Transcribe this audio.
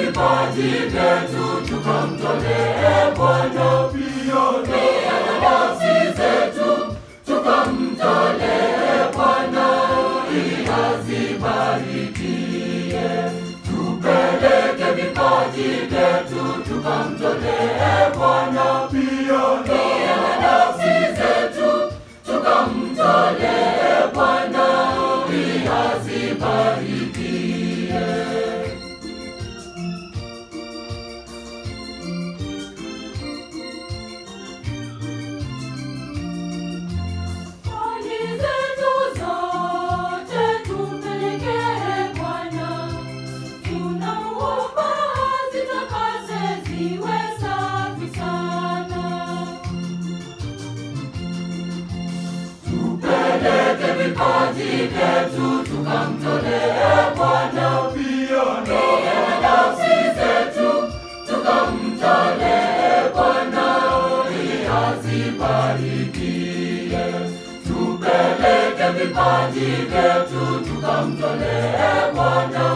vipaji vyetu tukamtolee Bwana, pia na nafsi zetu tukamtolee Bwana ili azibarikie. Tupeleke vipaji vyetu tukamtolee Bwana, pia na nafsi zetu tukamtolee Bwana ili azibarikie. Mali zetu zote tumpelekee Bwana, tunamuomba zitakase ziwe safi sana. Tupeleke vipaji vyetu tukamtolee Bwana, pia na nafsi zetu tukamtolee Bwana ili azibarikie. Tupeleke vipaji vyetu tukamtolee Bwana,